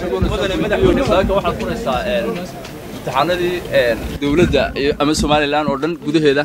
mudane madaxweyne saaka waxaad furaysaa imtixaanadii dowladda ama somalilan oo dhan gudaheeda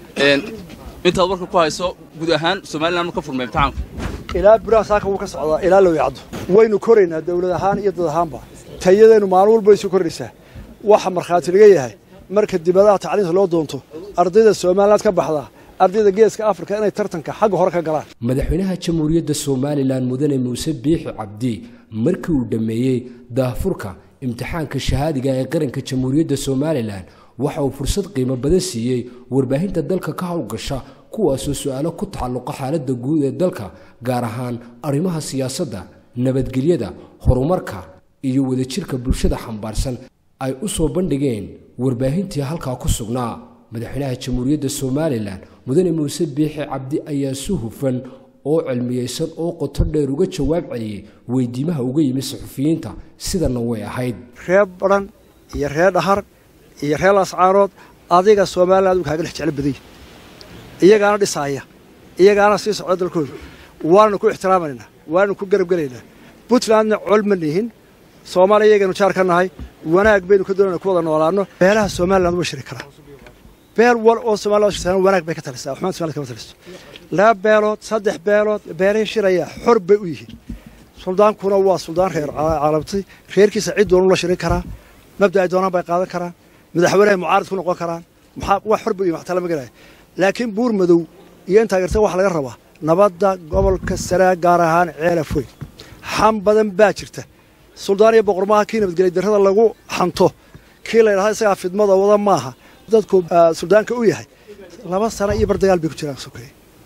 intaad warka ku hayso guud ahaan somalilan ma ka furmay imtixaanku ilaa buraha saaka wuu ka socdaa ilaa low yacdo waynu koraynaa dawlad ahaan iyo dad ahaanba tayadeennu maalin walba isu kordhaysaa waxa markhaati laga yahay marka dibadaha tacliinta loo doonto ardayda somaliland ka baxdaa ardayda geeska afrika inay tartanka xagga hore ka galaan madaxweynaha jamhuuriyadda somalilan mudane muuse biixi cabdi markii uu dhammeeyey daahfurka imtixaanka shahaadiga ee qaranka jamhuuriyadda somalilan waxa uu fursad qiimo badan siiyey warbaahinta dalka ka howlgasha kuwaasoo su-aalo ku tacalluqa xaaladda guud ee dalka gaar ahaan arrimaha siyaasadda nabadgelyada horumarka iyo wadajirka bulshada xambaarsan ay u soo bandhigeen warbaahintii halkaa ku sugnaa madaxweynaha jamhuuriyadda somalilan mudane muuse biixi cabdi ayaa si hufan oo cilmiyeysan oo qoto dheer uga jawaab celiyey weydiimaha uga yimi saxufiyiinta sidana way ahayd reer badhan iyo reer dhahar iyo reer lascaarood adiga somalilan uu kaaga dhex jeclo badanya iyagaana dhisaaya iyagaana sii socda dalkooda waananu ku ixtiraamaynaa waananu ku garab gelaynaa puntlandna col ma nihin soomaaliya iyagaynu jaar ka nahay wanaag baynu ka doonayna ku wada noolaano beelaha somaliland uma shiri karaa beel wal oo somaliland shirtaan wanaag bay ka talisaa waxmaan somaliland kama taliso laba beelood saddex beelood beelihii shiraya xor bay u yihiin suldaankuna waa suldaan reer caalabtay reerkiisa cid doonu la shirin karaa mabda ay doonaan bay qaadan karaan madaxweynehay mucaarid ku noqon karaan maxaa wax xor bay u yihin waxtaa lama gelaya laakiin buur madow iyo intaa garta waxa laga rabaa nabadda gobolka saraa gaar ahaan ceelaf weyn xam badan baa jirta suldaan iyo boqormaaha kii nabadgelya darrada lagu xanto kii la ydhahda isagaa fidmada wada maaha dadku suldaanka u yahay laba sano iyo bar dagaal bay ku jiraan sokeeye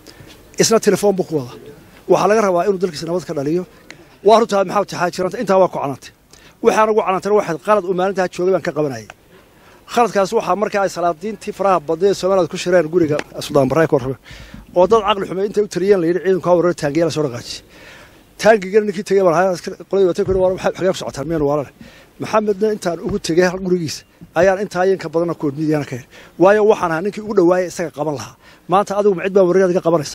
isna telefoon buu ku wada waxaa laga rabaa inuu dalkiisa nabad ka dhaliyo waa runtaa maxaa taxaa jiranta intaa waa ku canantay waxaan ugu canantayna waxayd qalad uu maalintaa joogay baan ka qabanayay khaladkaas waxaa markaa ay salaadiintii faraha badnay ee somaliland ku shireen guriga suldaan barre ka warrame oo dad caqli xumay intay u taliyeen la yidhi ciidanku ha warar taangiya la soo dhaqaajiyey taangigana ninkii tegey qoladii watay kuri xagee ku socotaan miyanu waalane maxamedna intaan ugu tegey gurigiisa ayaan intaa yanka badanna koodmidiyana ka hel waayo waxaan ahaa ninkii ugu dhawaayay isaga qaban lahaa maanta adigu ma cid baa warreed iga qabanaysa